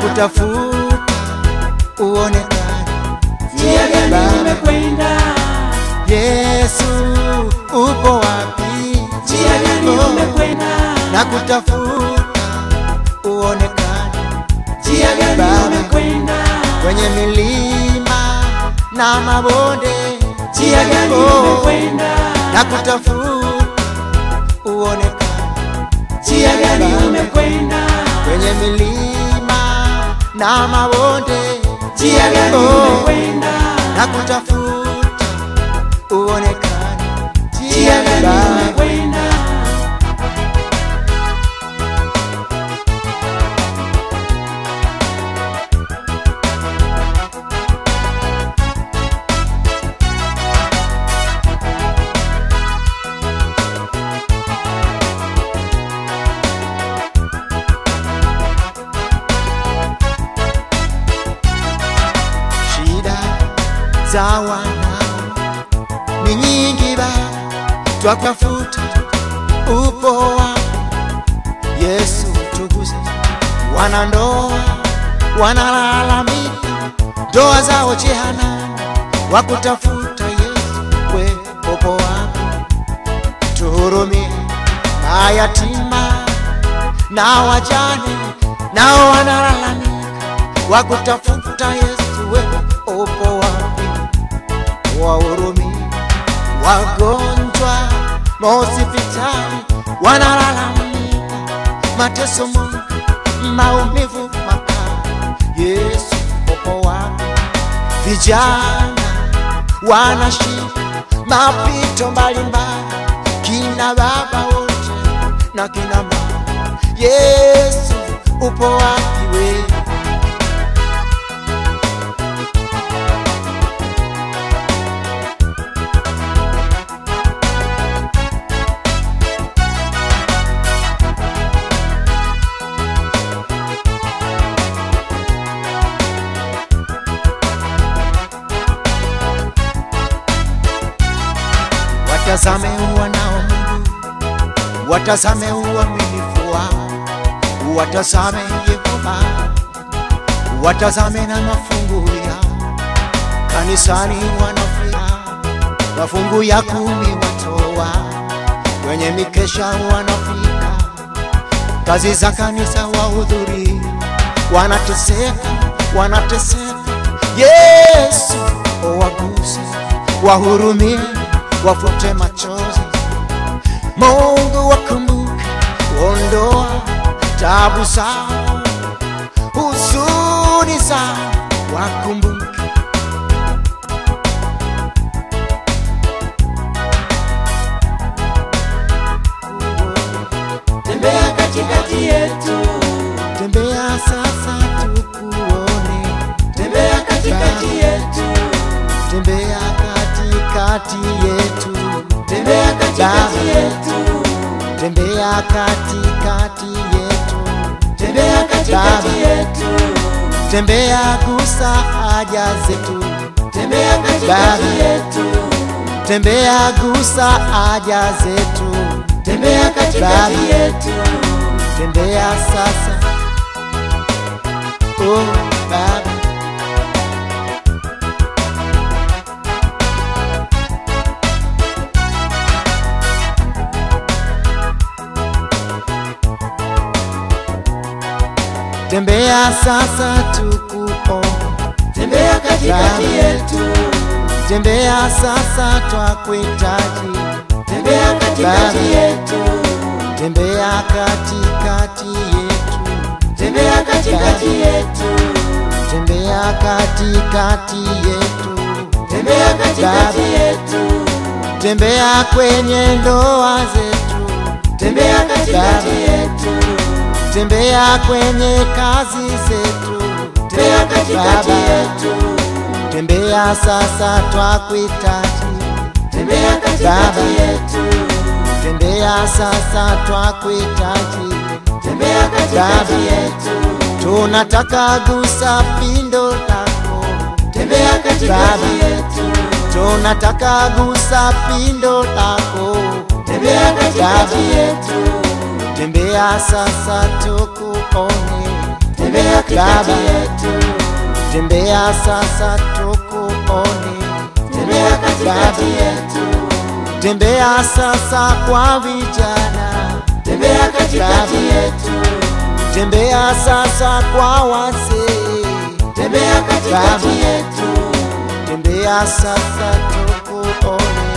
kutafuta uonekane. njia gani Baba, umekwenda Yesu upo wapi? njia gani Oh, umekwenda na kutafuta uonekane njia gani Baba. umekwenda kwenye milima na mabonde, njia gani Oh, umekwenda na kutafuta uonekane njia gani Baba. umekwenda kwenye milima na mabonde, njia gani Oh, umekwenda na kutafuta uonekane njia gani Baba. umekwenda shida za wanao ni nyingi ba twakwafuta upo wapi yesu tuguze wanandoa wanalalamika ndoa zao jehanamu wakutafuta yesu we upo wapi tuhurumie mayatima na wajane nao wanalalamika wakutafuta Yesu, wewe upo wapi? Wahurumie wagonjwa mahospitali, wanalalamika mateso, Mungu, maumivu makali. Yesu, upo wapi? Vijana wanashika mapito mbalimbali, kina baba wote na kina mama. Yesu, upo wapi wewe? watazame wanao Mungu, watazame uaminifu wao, watazame Yehova, watazame na mafungu yao. Kanisani wanafia mafungu ya kumi watoa, kwenye mikesha wanafika, kazi za kanisa wahudhuri, wanateseka, wanateseka. Yesu waguse, wahurumie, wafute machozi. Mungu wakumbuke, ondoa tabu zao, huzuni zao, wakumbuke. tembea katikati yetu Tembea sasa tukuone, tembea katikati yetu tembea katikati yetu, tembea katikati yetu tembea katikati yetu, tembea katikati Baba. yetu tembea gusa haja zetu, tembea katikati Baba. yetu tembea gusa haja zetu, tembea katikati Baba. yetu tembea sasa, oh Baba. Tembea sasa tukuone, tembea katikati Baba. yetu tembea sasa twakuhitaji, tembea katikati Baba. yetu tembea katikati yetu, tembea katikati yetu tembea katikati yetu, tembea katikati Baba. yetu tembea kwenye ndoa zetu, tembea katikati Baba. yetu tembea kwenye kazi zetu, tembea katikati Baba. yetu tembea sasa twakuhitaji, tembea katikati Baba. yetu tembea sasa twakuhitaji, tembea katikati Baba. yetu tunataka gusa pindo lako, tembea katikati Baba. yetu tunataka gusa pindo lako, tembea katikati Baba. yetu tembea sasa tukuone, tembea tembea katikati yetu, tembea sasa tukuone, tembea katikati yetu, tembea sasa kwa vijana, tembea katikati yetu, tembea sasa kwa wazee, tembea katikati yetu, tembea sasa tukuone,